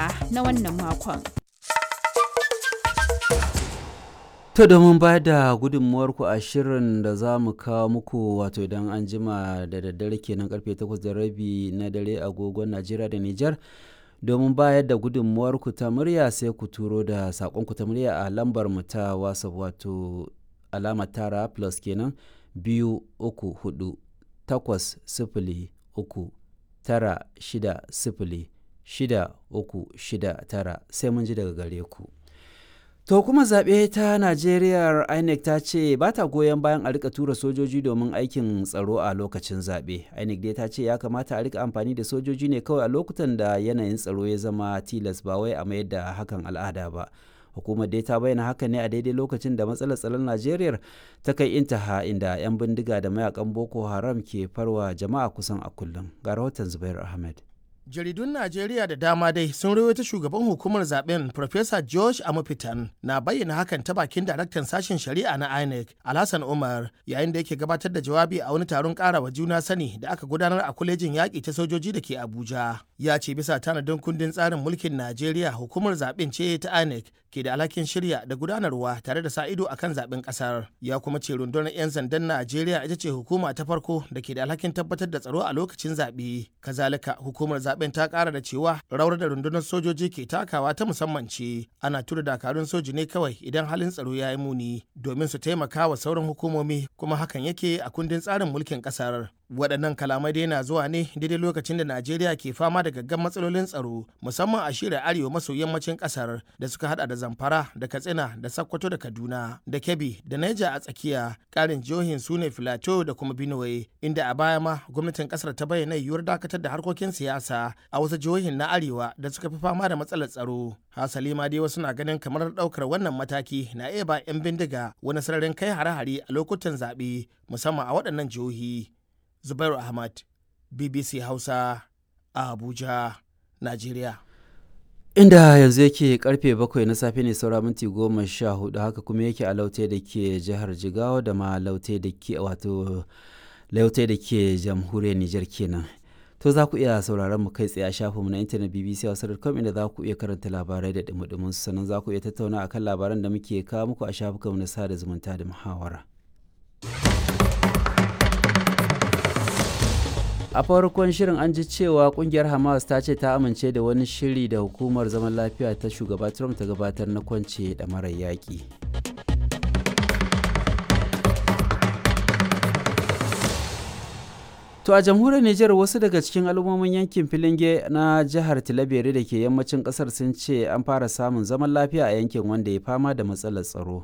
Amurka na wannan makon. To domin ba da gudunmuwarku a shirin da za mu kawo muku wato idan an jima da daddare kenan karfe 8 da rabi na dare agogon Najeriya da Nijar domin bayar da gudunmuwarku ta murya sai ku turo da saƙonku ta murya a lambar mu ta WhatsApp wato alamar tara plus kenan biyu uku hudu takwas sifili uku tara shida sifili shida uku shida tara sai mun ji daga gare ku. To kuma zaɓe ta Najeriya INEC ta ce ba ta goyon bayan a rika tura sojoji domin aikin tsaro a lokacin zaɓe. INEC dai ta ce ya kamata a rika amfani da sojoji ne kawai a lokutan da yanayin tsaro ya zama tilas ba wai a mayar da hakan al'ada ba. Hukumar dai ta bayyana haka ne a daidai lokacin da matsalar tsaron Najeriya ta kai intaha inda 'yan bindiga da mayakan Boko Haram ke farwa jama'a kusan a kullum. Ga rahoton Zubair Ahmed. jaridun najeriya da dama dai sun rawaita shugaban hukumar zaben Professor george amufitan na bayyana hakan ta bakin daraktan sashen shari'a na inec alhassan umar yayin da yake gabatar da jawabi a wani taron karawa juna sani da aka gudanar a kwalejin yaƙi ta sojoji da ke abuja ya ce bisa tanadin kundin tsarin mulkin najeriya hukumar zaben ce ta inec ke da alhakin shirya da gudanarwa tare da sa ido akan zaben kasar ya kuma ce rundunar 'yan sandan najeriya ita ce hukuma ta farko da ke da alhakin tabbatar da tsaro a lokacin zaɓe kazalika hukumar zaben ta ƙara da cewa rawar da rundunar sojoji ke takawa ta musamman ce ana tura dakarun soji ne kawai idan halin tsaro ya yi muni domin su taimaka wa sauran hukumomi kuma hakan yake a kundin tsarin mulkin ƙasar waɗannan kalamai dai na zuwa ne daidai lokacin da najeriya ke fama da gaggan matsalolin tsaro musamman a shirin arewa maso yammacin ƙasar da suka hada da zamfara da katsina da sakkwato da kaduna da kebbi da naija a tsakiya ƙarin jihohin su ne filato da kuma benue inda a baya ma gwamnatin ƙasar ta bayyana yiwuwar dakatar da harkokin siyasa a wasu jihohin na arewa da suka fi fama da matsalar tsaro hasali ma dai wasu na ganin kamar ɗaukar wannan mataki na iya ba 'yan bindiga wani sararin kai hare-hare a lokutan zaɓe musamman a waɗannan jihohi Zubairu Ahmad, BBC Hausa, a Abuja, Najeriya. Inda yanzu yake karfe bakwai na safe ne saura minti goma sha hudu haka kuma yake a laute da ke jihar Jigawa da ma laute da ke wato laute da ke jamhuriyar Nijar kenan. To za ku iya sauraron mu kai tsaye a shafinmu na intanet BBC Hausa.com inda za ku iya karanta labarai da dumudumin sannan za ku iya tattauna akan labaran da muke kawo muku a shafukanmu na sada zumunta da muhawara. a farkon shirin an ji cewa kungiyar hamas ta ce ta amince da wani shiri da hukumar zaman lafiya ta shugaba trump ta gabatar na kwance da marar yaƙi to a jamhuriyar niger wasu daga cikin al'ummomin yankin filinge na jihar tilabere da ke yammacin kasar sun ce an fara samun zaman lafiya a yankin wanda ya fama da matsalar tsaro